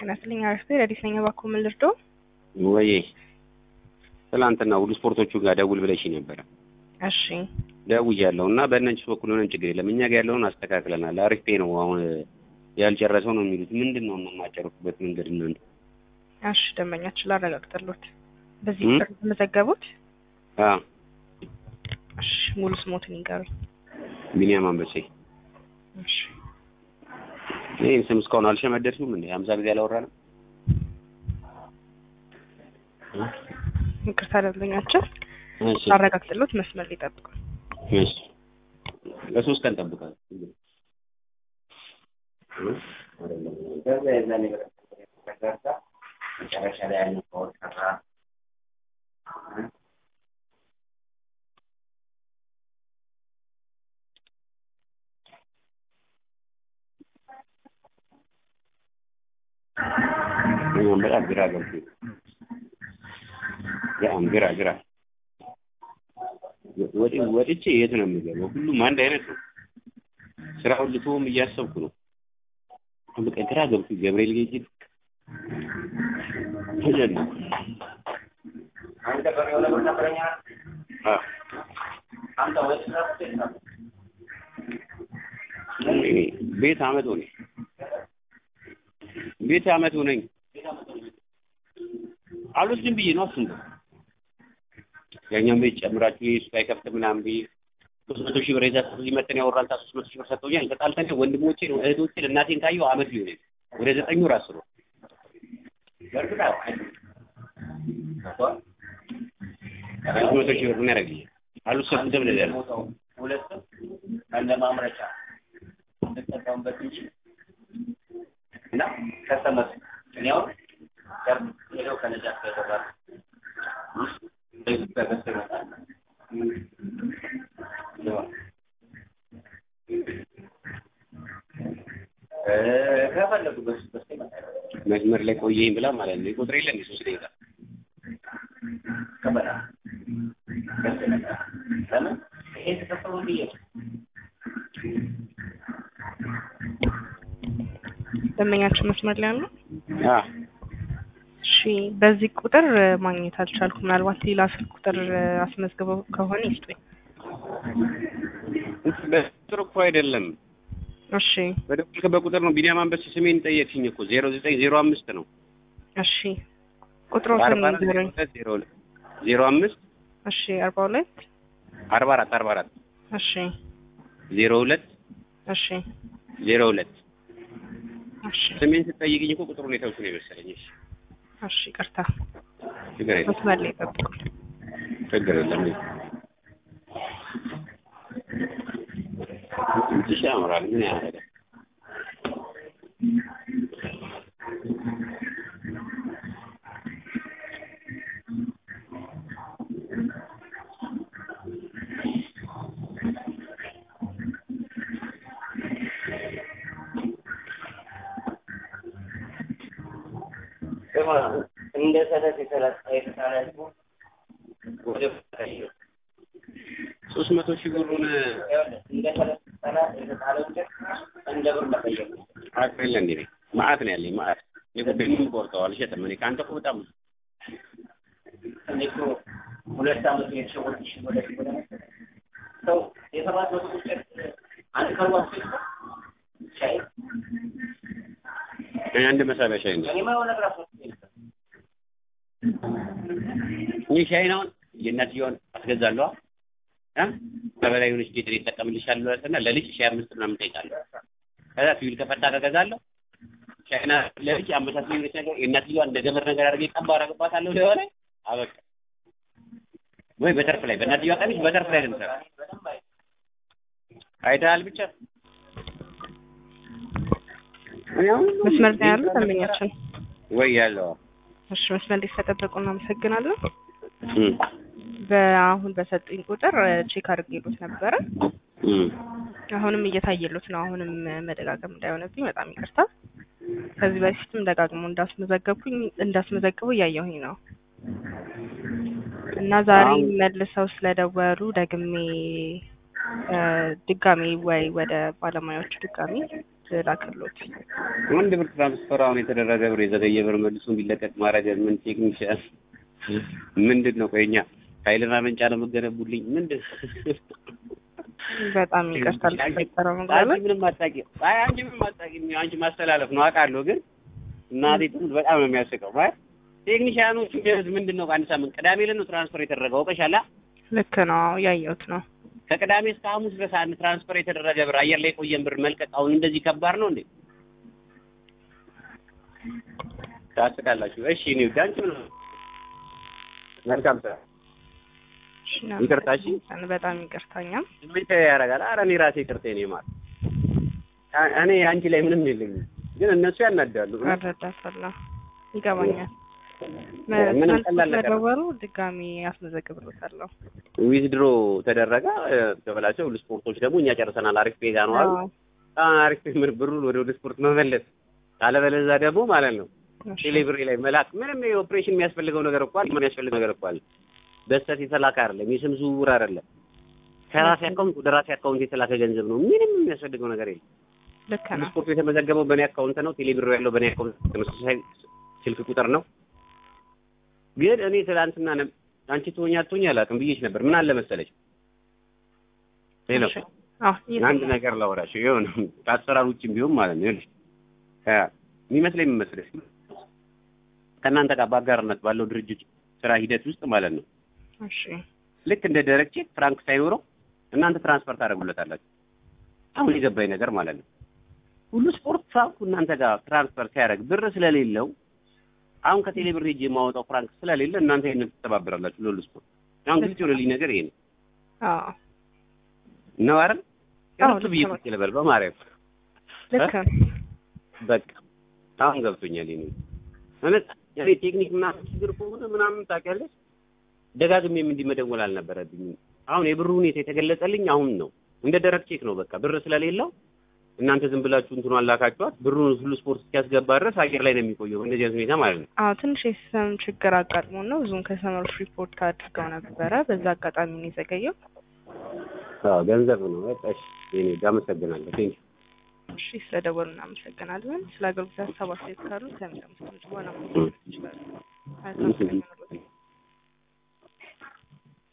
ጤና ይስጥልኝ። አረፍቴ ረዲስ ነኝ። እባክዎ ምን ልርዶ? ወይ ትላንትና ሁሉ ስፖርቶቹ ጋር ደውል ብለሽ ነበረ። እሺ ደውያለሁ እና በእነሱ በኩል ሆነን ችግር የለም እኛ ጋር ያለውን አስተካክለናል። አሪፍ ፔ ነው። አሁን ያልጨረሰው ነው የሚሉት። ምንድን ነው የማጨረሱበት መንገድ እናንተ? እሺ ደንበኛችን ላረጋግጥልዎት። በዚህ እም? ቁጥር የተመዘገቡት? አዎ እሺ ሙሉ ስሞትን ይንገሩኝ። ቢኒያም አንበሴ። እሺ ይህን ስም እስካሁን አልሸመደድሽም እንዴ? ሀምሳ ጊዜ አላወራንም? ይቅርታ ደንበኛችን እሺ ላረጋግጥልዎት መስመር ሊጠብቁ። እሺ ለሶስት ቀን ጠብቃለሁ። ከዛ የዛኔ በተረሳ መጨረሻ ላይ ያለው ከወር ቀራ እኛም በጣም ግራ ገብቶኝ በጣም ግራ ግራ ወጥ ወጥቼ የት ነው የምገባው? ሁሉም አንድ አይነት ነው። ስራውን ልትሆም እያሰብኩ ነው። በቃ ግራ ገብቶኝ ገብርኤል ጌጅ ተጀለ አንተ በሬው ለምን ነበረኛ አንተ ወይ ቤት አመት ሆነኝ ቤት አመት ሆነኝ አልወስድም ብዬ ነው አስንኩ ያኛውን ቤት ጨምራችሁ የሱ አይከፍት ምናምን ብዬ ሶስት መቶ ሺህ ብር ይዛ እዚህ መጠን ያወራል ታ ሶስት መቶ ሺህ ብር ሰጥቶኛል። ተጣልተን ወንድሞቼን እህቶቼን እናቴን ካየሁ አመት ሊሆን ወደ ዘጠኝ ወር አስሮ ሶስት መቶ ሺህ ብር ምን ያደርግልኛል? አልወሰድኩም ተብለህ ያለ ሁለቱም እንደ ማምረቻ እንጠቀምበት እንጂ እና ከሰመስ እኔ አሁን ገር ሄደው ከነጃት ጋር ይገባል በዚህ በገዝቶ ይመጣል እ ከፈለጉ በሱ በሱ ይመጣል መስመር ላይ ቆየኝ ብላ ማለት ነው። ይቆጥር የለ እንደ ሶስት ደቂቃ ከበላ ገዝቶ ይመጣል ለምን ይሄ ተከፈሉ ብዬ ነው ደንበኛችን መስመር ላይ አሉ? አ እሺ በዚህ ቁጥር እ, ማግኘት አልቻልኩም። ምናልባት ሌላ ስልክ ቁጥር እ, አስመዝግበው ከሆነ ይስጡኝ። በቁጥር እኮ አይደለም እሺ በደወልክበት ቁጥር ነው። ቢኒያም አንበሴ ስሜን ጠየቅሽኝ እኮ ዜሮ ዘጠኝ ዜሮ አምስት ነው እሺ ቁጥሮትን አርባ አራት ንገሩኝ። ሁለት ዜሮ ሁለት ዜሮ አምስት እሺ አርባ ሁለት አርባ አራት አርባ አራት እሺ ዜሮ ሁለት እሺ ዜሮ ሁለት እሺ ስሜን ስትጠይቅኝ እኮ ቁጥሩን የተውኩ ነው የመሰለኝ። እሺ እሺ ይቅርታ ችግር የለም መስመር ላይ ጠብቁ። ችግር የለም። ትንሽ ያምራል። ምን ያደርጋል? እንደ ሰለት የተለጠ የተሳለ ህዝቡ ወደ ፈታዩ ሶስት መቶ ሺህ ብሩን እንደ ሰለት የተሳለ የተሳለ እንጨት እንደ ብር መጠየቅ ነው። አቅር የለ እንዴ ማአት ነው ያለኝ ማአት እኔ እኮ ቤቱን ቆርጠው አልሸጥም። እኔ ከአንተ እኮ በጣም እኔ እኮ ሁለት ዓመት የተሸወደ ሽወደ ሽወደ ሰው የሰባት መቶ እንጨት አንድ ከርዋስ ሻይ እኔ አንድ መሳቢያ ሻይ ነው እኔማ የሆነ ነገር አስወጥ ይህ ሻይ ነው የእናትየዋን አስገዛለሁ እ ከበላይ የሆነች ጌጥ ይጠቀምልሻለሁ እና ለልጅ ሻይ አምስት ምናምን እጠይቃለሁ። ከዛ ፊውል ከፈታ ከገዛለሁ ሻይና ለልጅ አመሳስ የሆነች ነገር የእናትየዋን እንደ ገመድ ነገር አድርጌ ቀባ አረግባታለሁ ሊሆነ አበቃ ወይ በተርፍ ላይ በእናትየዋ ቀሚስ በተርፍ ላይ ልምሰራ አይተሃል ብቻ እኔ አሁን መስመር ላይ ያሉ ደንበኛችን ወይ ያለው እሺ መስመር ላይ ስለጠበቁ እናመሰግናለን። እም በአሁን በሰጡኝ ቁጥር እ, ቼክ አድርጌሎት ነበረ። እም አሁንም እየታየሎት ነው። አሁንም እ, መደጋገም እንዳይሆንብኝ በጣም ይቅርታ። ከዚህ በፊትም ደጋግሞ እንዳስመዘገብኩኝ እንዳስመዘግቡ እያየሁኝ ነው እና ዛሬ አሁን- መልሰው ስለደወሉ ደግሜ እ, ድጋሜ ወይ ወደ ባለሙያዎቹ ድጋሜ ላክሎት። አንድ ብር ትራንስፈር አሁን የተደረገ ብር የዘገየ ብር መልሶ እንዲለቀቅ ማድረግ ምን ቴክኒሻል ምንድን ነው? ቆይ እኛ ኃይልና መንጫ ነው የምገነቡልኝ ምንድን በጣም ይቅርታ ለተፈጠረው ነገር አንቺ ምንም አታውቂም። አይ አንቺ ምንም አታውቂም። አንቺ ማስተላለፍ ነው አውቃለሁ፣ ግን እናቴ ትሙት በጣም ነው የሚያስቀው። ማለት ቴክኒሻኖቹ የሚያዩት ምንድን ነው? ከአንድ ሳምንት ቅዳሜ ዕለት ነው ትራንስፈር የተደረገው አውቀሻላ። ልክ ነው ያየሁት ነው። ከቅዳሜ እስከ ሐሙስ ድረስ አንድ ትራንስፈር የተደረገ ብር አየር ላይ የቆየን ብር መልቀቅ አሁን እንደዚህ ከባድ ነው እንዴ? ታስቃላችሁ። እሺ እኔ ውድ አንቺ ምን መልካም ስራ እሺ፣ ይቅርታ፣ እሺ። በጣም ይቅርታኛም ስሜት ያደርጋል። ኧረ እኔ ራሴ ይቅርታ እኔ ማለት እኔ አንቺ ላይ ምንም የለኝም፣ ግን እነሱ ያናዳሉ። እረዳታለሁ፣ ይገባኛል። ምንም ቀላል ነገር ነው። መደወሩ ድጋሚ ያስመዘግብሎታለሁ። ዊዝድሮ ተደረገ ተበላቸው። ሁሉ ስፖርቶች ደግሞ እኛ ጨርሰናል። አሪፍ ፔጋ ነው አሉ። አሁን አሪፍ ምን ብሩን ወደ ወደ ስፖርት መመለስ ካለበለዚያ ደግሞ ማለት ነው ቴሌብሬ ላይ መላክ ምንም የኦፕሬሽን የሚያስፈልገው ነገር እኮ አለ። ምን የሚያስፈልገው ነገር እኮ አለ። በስተት የተላከ አይደለም፣ የስም ዝውውር አይደለም። ከራሴ አካውንት ወደ ራሴ አካውንት የተላከ ገንዘብ ነው። ምንም የሚያስፈልገው ነገር የለም። ልክ ነው። ስፖርቱ የተመዘገበው በእኔ አካውንት ነው። ቴሌብር ያለው በእኔ አካውንት ተመሳሳይ ስልክ ቁጥር ነው። ግን እኔ ትላንትና ነ- አንቺ ትሆኛ አትሆኝ አላውቅም ብዬሽ ነበር። ምን አለ መሰለሽ ሄሎ እሺ። አዎ አንድ ነገር ላወራሽ ይሁን ከአሰራር ውጭም ቢሆን ማለት ነው ይኸውልሽ እ የሚመስለኝ ምን መሰለሽ ከእናንተ ጋር በአጋርነት ባለው ድርጅት ስራ ሂደት ውስጥ ማለት ነው እሺ ልክ እንደ ደረቅ ቼክ ፍራንክ ሳይኖረው እናንተ ትራንስፈር ታደርጉለታላችሁ። አሁን የገባኝ ነገር ማለት ነው ሁሉ ስፖርት ፍራንኩ እናንተ ጋር ትራንስፈር ሲያደርግ ብር ስለሌለው አሁን ከቴሌ ብር ሄጄ የማወጣው ፍራንክ ስለሌለ እናንተ ይሄንን ትተባበራላችሁ ለሁሉ ስፖርት። አሁን ግልጽ የሆነልኝ ነገር ይሄ ነው አዎ ነው አይደል? አዎ፣ እርሱ ብዬ ልክ ነው። ቁጭ ልበል በማርያም ልክ ነው። በቃ አሁን ገብቶኛል። ይሄ እውነት እኔ ቴክኒክ ምናምን ችግር ከሆነ ምናምን ታውቂያለሽ፣ ደጋግሜም እንዲህ መደወል አልነበረብኝም። አሁን የብሩ ሁኔታ የተገለጸልኝ አሁን ነው። እንደ ደረቅ ቼክ ነው። በቃ ብር ስለሌለው እናንተ ዝም ብላችሁ እንትኑ አላካችኋት። ብሩን ሁሉ ስፖርት እስኪያስገባ ድረስ አየር ላይ ነው የሚቆየው። እንደዚህ አይነት ሁኔታ ማለት ነው። አዎ ትንሽ የሲስተም ችግር አጋጥሞ ነው። ብዙም ከሰመሮች ሪፖርት አድርገው ነበረ። በዛ አጋጣሚ ነው የዘገየው። አዎ ገንዘብ ነው። በቃ እሺ፣ የኔ ጋር አመሰግናለሁ። ቴንክ እሺ ስለደወሉ እናመሰግናለን። ስለ አገልግሎት ሀሳብ አስተያየት ካሉ ከሚሰሙት ድምጽ በኋላ ማግኘት ይችላሉ። መልካም ቀን ይሁንልዎት።